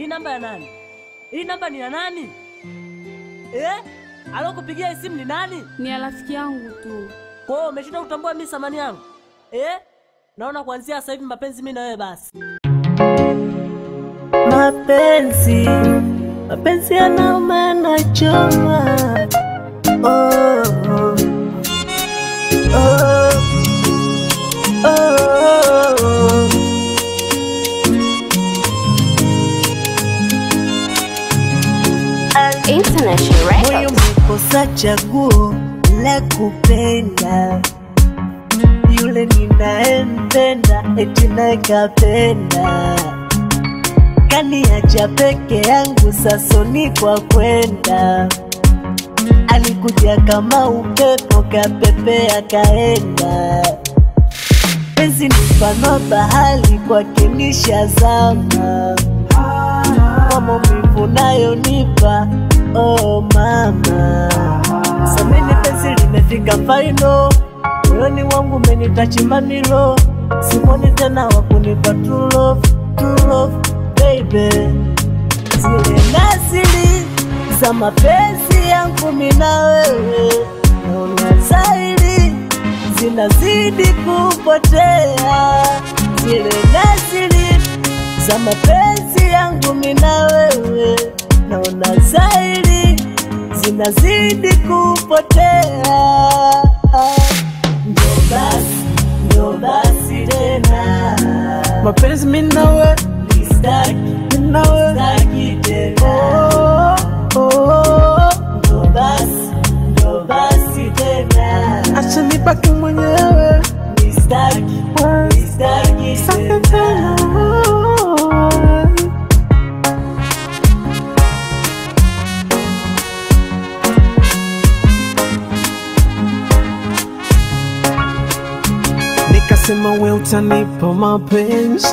Hii namba ya nani? Hii namba ni ya nani? Eh? Alokupigia hii simu ni nani? Ni ya rafiki yangu tu. Kwa hiyo umeshinda kutambua mimi thamani yangu. Eh? Naona kuanzia sasa hivi mapenzi mimi na wewe basi. Mapenzi, mapenzi yanauma yanachoma. Oh, oh, oh, oh. International Moyo umekosa chaguo la kupenda yule ninayempenda, eti naye kapenda, kaniacha peke yangu, sasoni kwa kwenda. Alikuja kama upepo, kapepea kaenda. Penzi ni mfano wa bahari, kwake nishazama kwa maumivu nayonipa oh mama, sameni penzi limefika faino, moyoni wangu umenitachi mamilo, simoni tena wakunipa true love, true love baby, zile nasili za mapenzi yangu mina wewe, naona zaidi zinazidi kupotea, zile nasili za mapenzi yangu mina wewe, naona zaidi zinazidi kupotea. Ndio basi, ndio basi tena, mapenzi minawe nistaki, minawe nistaki tena. oh, oh, Ndio basi, ndio basi tena, acha nibaki mwenyewe nistaki, nistaki Sake tena. tena Nikasema we utanipa mapenzi,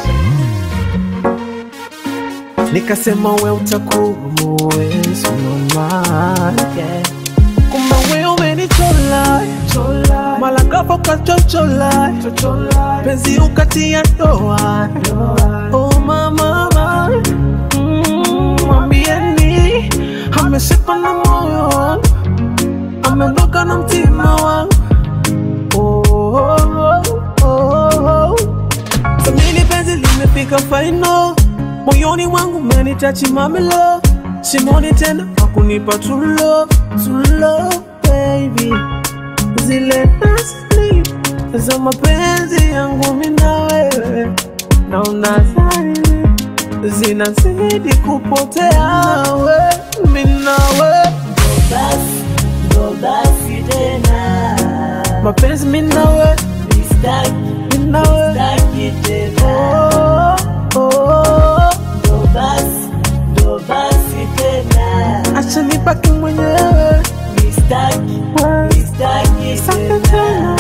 nikasema we utakuwa muwezi mama, yeah. Kumbe we umenichola mala ghafla ukachochola penzi ukatia doa oh mama Mm, mwambieni ameshipa na moyo wangu ameondoka na mtima wangu oh, oh, oh, oh. Samini penzi limefika faino moyoni mwangu umenitachi mamilo simoni tena wakunipa tulo tulo baby zile nasli za mapenzi yangu mina wewe naona zaidi zinazidi kupotea we mina we Ndio basi, ndio basi tena, mapenzi mina we nistaki, mina we nistaki tena. oh, oh. Ndo basi, ndo basi tena, acha nibaki mwenyewe nistaki, nistaki Sake tena.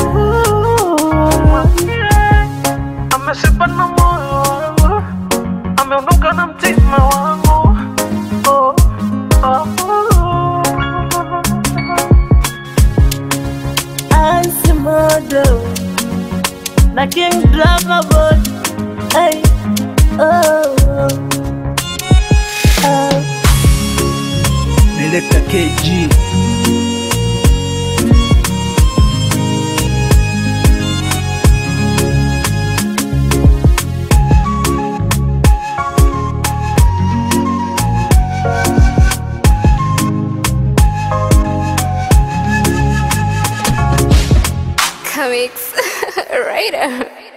tena ameshiba na moyo wangu ameondoka na mtima wangu oh, oh, oh. Asimodo na King Dragon hey, oh, oh. Director KG Comics Writer.